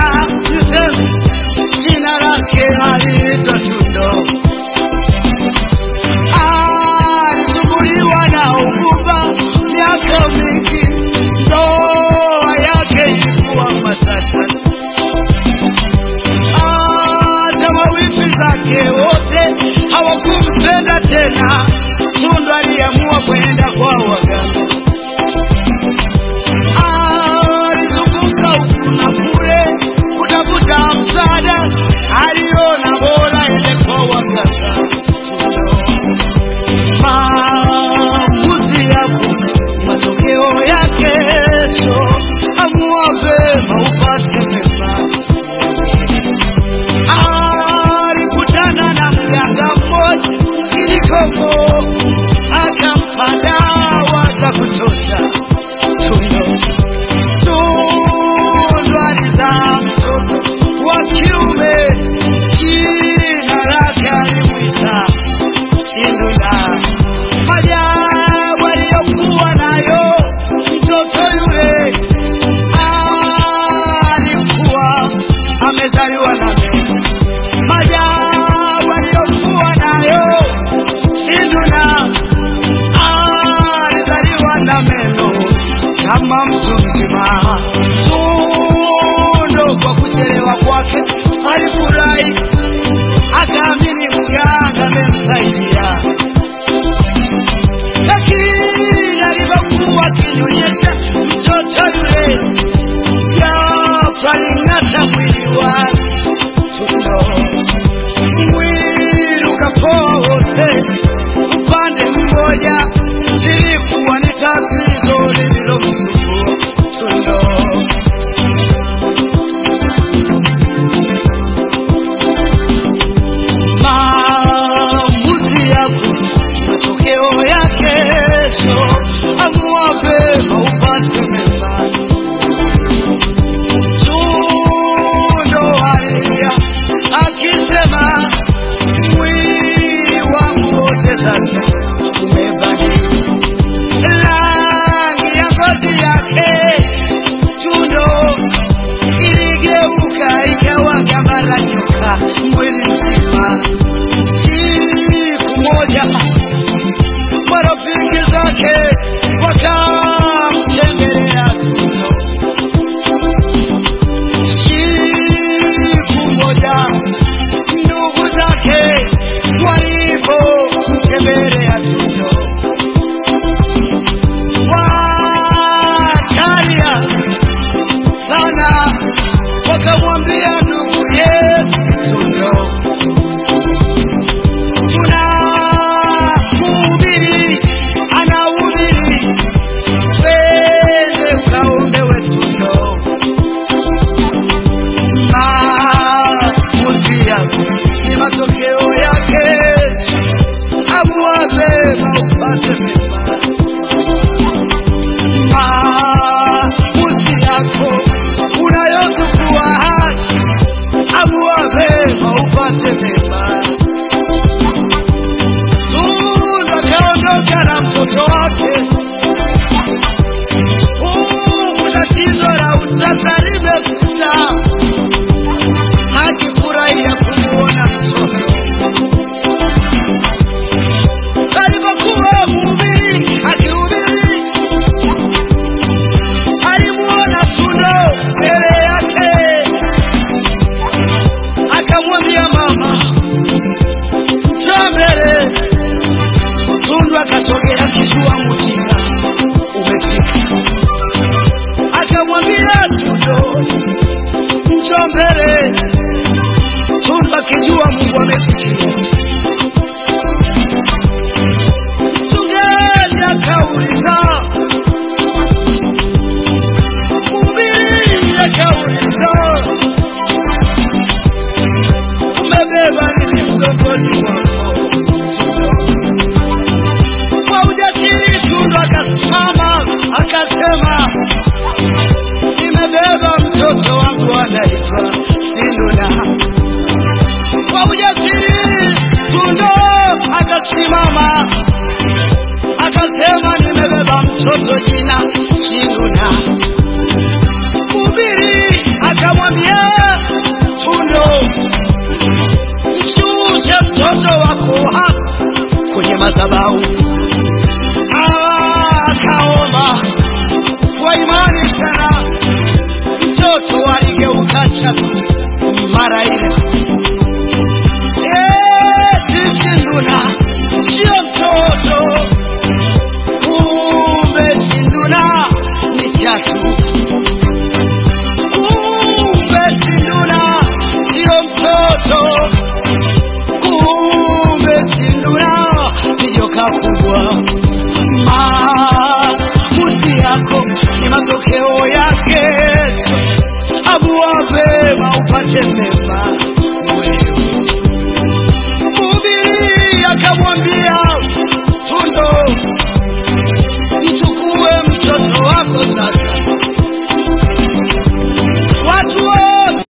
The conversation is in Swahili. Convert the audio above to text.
Bwana niseme jina lake aliitwa Tundo. Alisumbuliwa na ugumba miaka mingi, ndoa yake ilikuwa matata. Hata mawifi zake wote hawakumpenda tena. Tundu aliamua kwenda kwa waganga. Alizunguka huku na kule kutafuta msaada, aliona bora ende kwa waganga. Maamuzi yako matokeo ya kesho, amua vema upate mema. Alikutana na mganga mmoja Kilikongo, akampa dawa za kutosha. Tundo Tundu alizaa mtoto wa kiume, jina lake alimwita Indula. Majabu aliyokuwa nayo mtoto yule alikuwa amezaliwa na meno. Majabu aliyokuwa nayo Indula alizaliwa na meno kama mtu mzima. Tundo kwa kuchelewa kwake alifurahi, akaamini mganga amemsaidia lakini alipokuwa akinyonyesha mtoto yule, ghafla aling'ata mwili wake. Tundo mwili ukapoa wote upande mmoja, lilikuwa ni tatizo lililomsumbua Tundo. Maamuzi yako matokeo ya kesho, amua vema upate mema. Tundo alilia akisema, mwili wangu wote sasa umebadilika rangi ya ngozi yake. Tundo iligeuka ikawa kama la nyoka mwili mzima. Siku moja marafiki zake wakamtembelea Tundo. Siku moja ndugu zake walipomtembelea Tundo wakalia sana, wakamwambia ndugu yetu Tundo, tuna mhubiri anahubiri, twende ukaombewe Tundo. Maamuzi yako ni matokeo yake, amua vema upate mema. Maamuzi yako unayochukua haki, amua vema upate mema. Tundu akaondoka na mtoto wake, huku tatizo la utasa limekuja, akifurahia kumuona mtoto. Alipokuwa mhubiri akihubiri, alimuona Tundo mbele yake, akamwambia mama, njoo mbele. Tundu akasogea kijua mjinga umefika, akamwambia Tundo, njoo mbele. Tundu akijua Mungu amesikia. Mchungaji akauliza, mhubiri akauliza, umebeba nini mgongoni mwako? Kwa ujasiri Tundu akasimama akasema, nimebeba mtoto wangu anaitwa Sinduna. Kwa ujasiri Tundo akasimama akasema, nimebeba mtoto jina Sinduna. Mhubiri akamwambia Tundo, mshushe mtoto wako hapa kwenye madhabahu. Akaomba kwa imani sana, mtoto aligeuka chatu mara ile. Eti Sinduna sio mtoto, kumbe Sinduna ni chatu. Kumbe Sinduna sio mtoto, kumbe Sinduna ni joka kubwa. Maamuzi yako ni matokeo ya kesho. Amua mema upate mema,